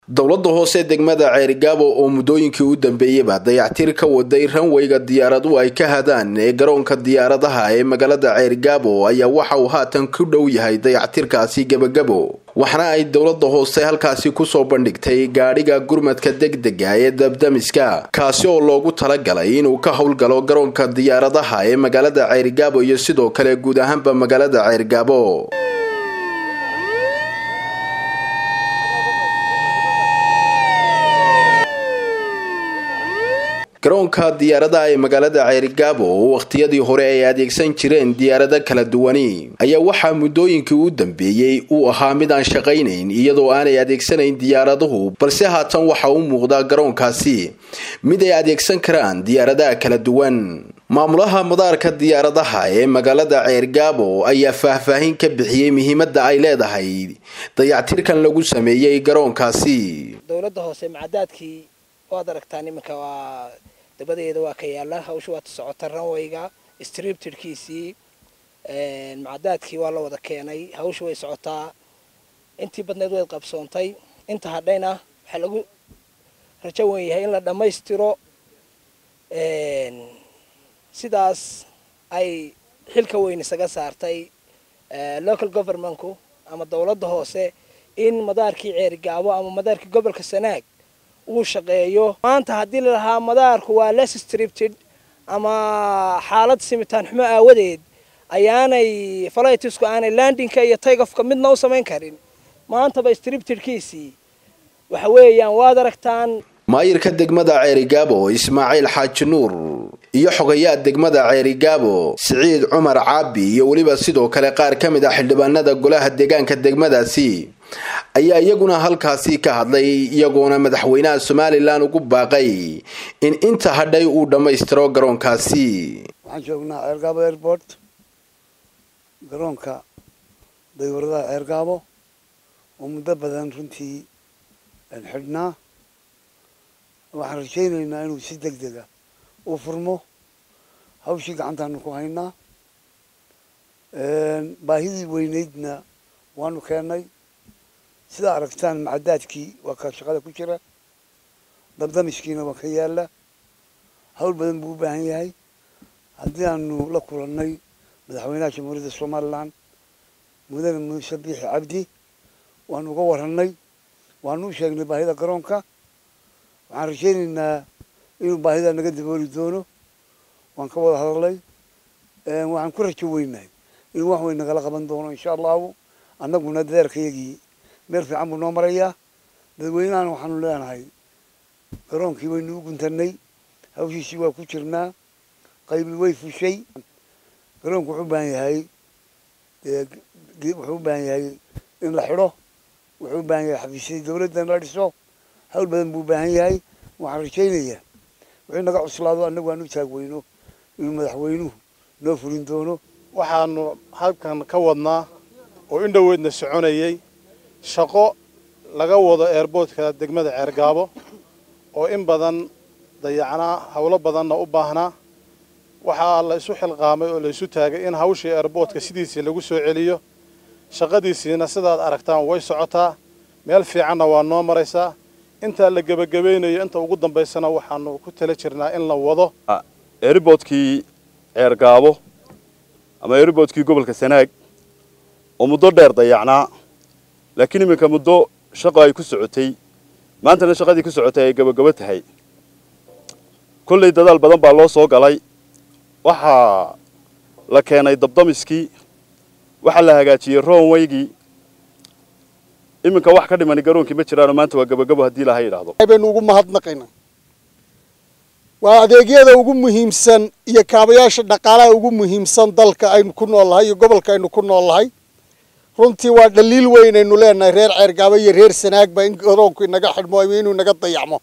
dowladda hoose degmada ceerigaabo oo muddooyinkii u dambeeyeyba dayactir ka waday ranweyga diyaaradu ay ka hadaan ee garoonka diyaaradaha ee magaalada ceerigaabo ayaa waxa uu haatan ku dhow yahay dayactirkaasi gebagabo waxna ay dowladda hoose halkaasi kusoo bandhigtay gaadhiga gurmadka degdega ee dabdamiska kaasi oo loogu talagalay inuu ka howlgalo garoonka diyaaradaha ee magaalada ceerigaabo iyo sidoo kale guud ahaanba magaalada ceerigaabo garoonka diyaaradaha ee magaalada ceerigaabo oo wakhtiyadii hore ay adeegsan jireen diyaarado kala duwani ayaa waxaa muddooyinkii u dambeeyey uu ahaa mid aan shaqaynayn iyadoo aanay adeegsanayn diyaaraduhu balse haatan waxa u muuqdaa garoonkaasi mid ay adeegsan karaan diyaaradaha kala duwan maamulaha madaarka diyaaradaha ee magaalada ceergaabo ayaa faahfaahin ka bixiyey muhiimadda ay leedahay dayactirkan lagu sameeyey garoonkaasi dowladda hoose macadaadkii waad aragtaan iminka waa dabadeeda waa ka yaala hawsha waata socota ranwayga striptirkiisii macadaadkii waa la wada keenay hawsha way socotaa intii badneed way qabsoontay inta hadhayna waxaa lagu rajo wen yahay in la dhammaystiro sidaas ay xilka weyn isaga saartay local governmentku ama dowladda hoose in madaarkii ceerigaabo ama madaarkii gobolka sanaag uu shaqeeyo maanta haddii lalahaa madaarku waa less stripted ama xaalad simitaan xumo aawadeed ayaanay falatisku aanay landinka iyo taygofka midna u samayn karin maantaba striptedkiisii waxa weeyaan waad aragtaan maayirka degmada ceerigaabo ismaaciil xaaji nuur iyo xogayaa degmada ceerigaabo siciid cumar caabi iyo weliba sidoo kale qaar ka mid ah xildhibaanada golaha deegaanka degmadaasi ayaa iyaguna halkaasi ka hadlay iyagoona madaxweynaha somalilan ugu baaqay in inta hadhay uu dhammaystiro garoonkaasi waxaan joognaa ceergaabo airport garoonka daywaradaha ceergaabo oo muddo badan runtii xidhnaa waxaan rajaynaynaa inuu si deg dega u furmo hawshii gacantaanu ku haynaa baahidii weyneydna waanu keennay sidaa aragtaan macadaadkii waa ka shaqada ku jira dabdamiskiina waa ka yaala hawl badan buu u baahan yahay haddii aanu la kulannay madaxweynaha jamhuuriyadda somalilan mudane muuse biixi cabdi waanu uga warannay waanu u sheegnay baahida garoonka waxaan rajaynaynaa inuu baahida naga dabooli doono waan ka wada hadalnay waxaan ku rajo weynahay inuu wax weyn nagala qaban doono insha allahu annaguna dadeerkayagii meel fiican buu noo marayaa dadweynahana waxaanu leenahay garoonkii waynu u guntanay hawshiisii waa ku jirnaa qaybi way fushay garoonku wuxuu u baahan yahay wuxuu u baahan yahay in la xidho wuxuu u baahan yahay xafiisyadii dawladda in la dhiso hawl badan buu u baahan yahay waxaan rajaynayaa wixii naga cuslaado annagu aan u taagweyno inuu madaxweynuhu noo fulin doono waxaanu halkan ka wadnaa oo in dhoweedna soconayay shaqo laga wado eerboodka degmada ceergaabo oo in badan dayacnaa howlo badanna u baahnaa waxaa la isu xilqaamay oo la isu taagay in hawshii eerboodka sidiisii lagu soo celiyo shaqadiisiina sidaad aragtaan way socotaa meel fiicanna waa noo maraysaa intaa la gebagabaynayo inta ugu dambaysana waxaanu ku tala jirnaa in la wado eeriboodkii ceergaabo ama eeriboodkii gobolka sanaag oo muddo dheer dayacnaa laakiin iminka muddo shaqo ay ku socotay maantana shaqadii ku socotay ay gabagabo tahay kollay dadaal badan baa loo soo galay waxaa la keenay dabdamiskii waxaa la hagaajiyey roonwaygii iminka wax ka dhimani garoonkii ma jiraano maanta waa gabagabo haddii laha yidhaahdo baynu ugu mahadnaqaynaa waa adeegyada ugu muhiimsan iyo kaabayaasha dhaqaalaha ugu muhiimsan dalka aynu ku nool nahay iyo gobolka aynu ku nool nahay runtii waa dhaliil weyn aynu leenahay reer ceergaabo iyo reer sanaagba in garoonku inaga xidhmo inuu inaga dayacmo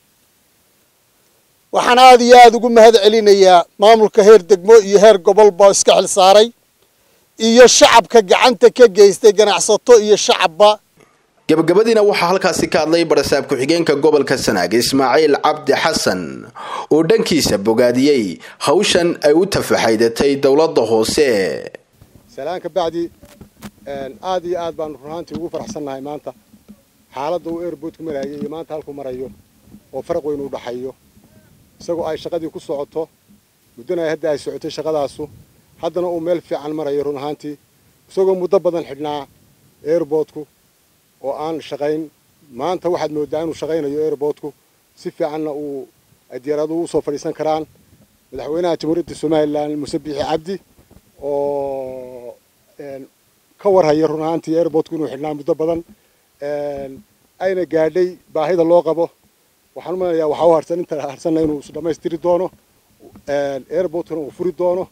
waxaan aada iyo aada ugu mahad celinayaa maamulka heer degmo iyo heer gobolba iska xil saaray iyo shacabka gacanta ka geystay ganacsato iyo shacabba gabagabadiina waxaa halkaasi ka hadlay barasaab ku-xigeenka gobolka sanaag ismaaciil cabdi xasan oo dhankiisa bogaadiyey hawshan ay u tafaxaydatay dowladda hoose salaan ka bacdi aada iyo aad baanu runaantii ugu faraxsannahay maanta xaaladda uu airboodku marayay iyo maanta halkuu marayo oo faraq weyn u dhaxayo isagoo ay shaqadii ku socoto muddana hadda ay socotay shaqadaasu haddana uu meel fiican marayo run ahaantii isagoo muddo badan xidhnaa airboodku oo aan shaqayn maanta waxaad mooddaa inuu shaqaynayo airboodku si fiicanna uu ay diyaaraduhu usoo fadhiisan karaan madaxweynaha jamhuuriyadda somalilan muse biixi cabdi oo ka warhaya run ahaantii airboodku inuu xidhnaa muddo badan ayna gaadhay baahida loo qabo waxaan u malanayaa waxaa u harsan inta harsanna inuu is dhammaystiri doono airboodkuna uu furi doono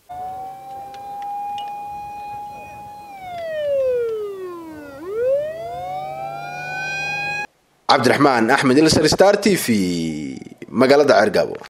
cabdiraxmaan axmed ilsar star t v magaalada ceergaabo